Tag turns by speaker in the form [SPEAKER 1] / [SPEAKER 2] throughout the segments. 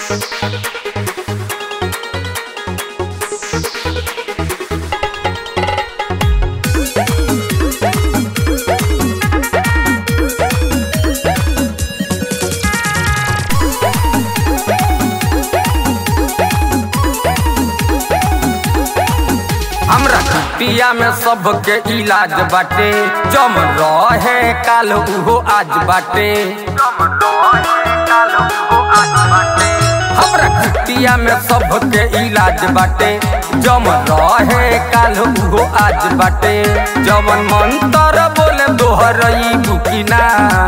[SPEAKER 1] हमरा खतिया में सबके इलाज बाटे जम रहे काल उहो आज बाटे हमरा खतिया में सबके इलाज बाटे जम रहे काल उहो आज बाटे जमन मंत्र बोले दोहरई बुकिना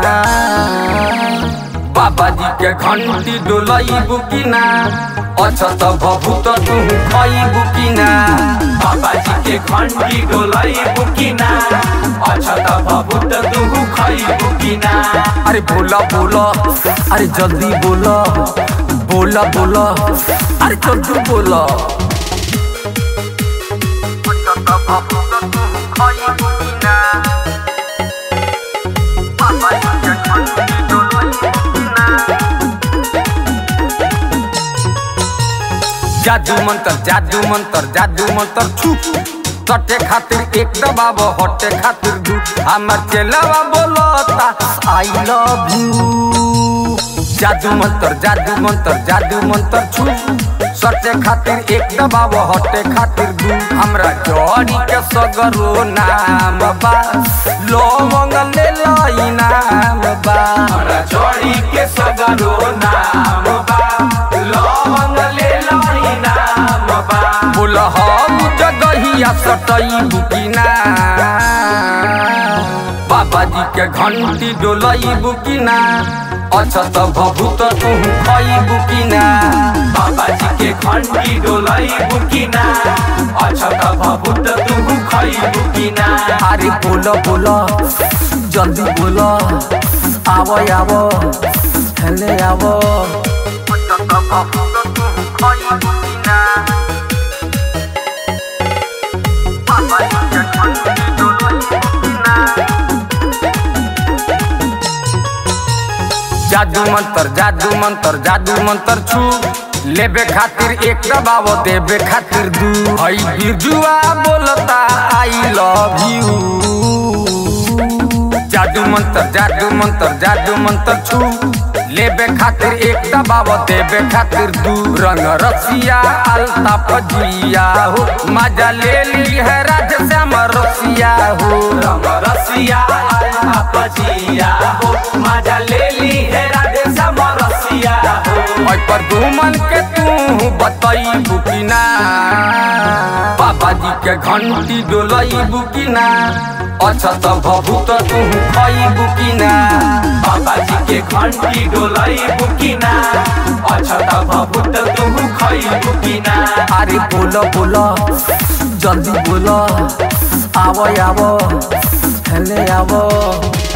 [SPEAKER 1] बाबा जी के घंटी डोलई बुकिना अच्छा त भभूत तू खई बुकिना
[SPEAKER 2] बाबा जी के घंटी डोलाई बुकिना अच्छा त भभूत तू खई बुकिना
[SPEAKER 1] अरे बोला बोला अरे जल्दी बोला बोला बोला अरे जल्दी बोला जादू मंतर जादू मंतर जादू मंतर छू सटे खातिर एक दबाव हटे खातिर दू हमर चेलावा बोलता आई लव यू जादू मंतर जादू मंतर जादू मंतर छू सटे खातिर एक दबाव हटे खातिर दू हमरा जड़ी के सगरो नाम बा लोमंग ले लाई नाम बा
[SPEAKER 2] हमरा जोड़ी के सगरो नाम बा लवंग ले लाई नाम बा
[SPEAKER 1] बोल हम जगहिया सटई बुकिना बाबा जी के घंटी डोलई बुकिना अच्छा त भभूत तू खई बुकिना
[SPEAKER 2] बाबा जी के घंटी डोलाई बुकिना अच्छा त भभूत तू खई बुकिना
[SPEAKER 1] अरे बोल बोल जल्दी बोल आव आव हेले आव जादू मंतर जादू मंतर जादू मंतर छू लेबे खातिर एक दबाव देबे खातिर दू हई बिरजुआ बोलता आई लव यू जादू मंतर जादू मंतर जादू मंतर छू लेबे खातिर एक दबाव देबे खातिर दू रंग रसिया अल्ताफ जिया हो मजा ले ली है राधे श्याम रसिया हो
[SPEAKER 2] रंग रसिया पजिया हो मजा ले ली है राधे श्याम रसिया हो
[SPEAKER 1] ओइ पर घूमन के तू बतई बुकिना बाबा जी के घंटी डोलई बुकिना अच्छा त भभूत तू खई बुकिना
[SPEAKER 2] बाबा जी के घंटी डोलाई बुकिना अच्छा त भभूत तू खई बुकिना
[SPEAKER 1] अरे बोल बोल जल्दी बोल आव आव हेले आव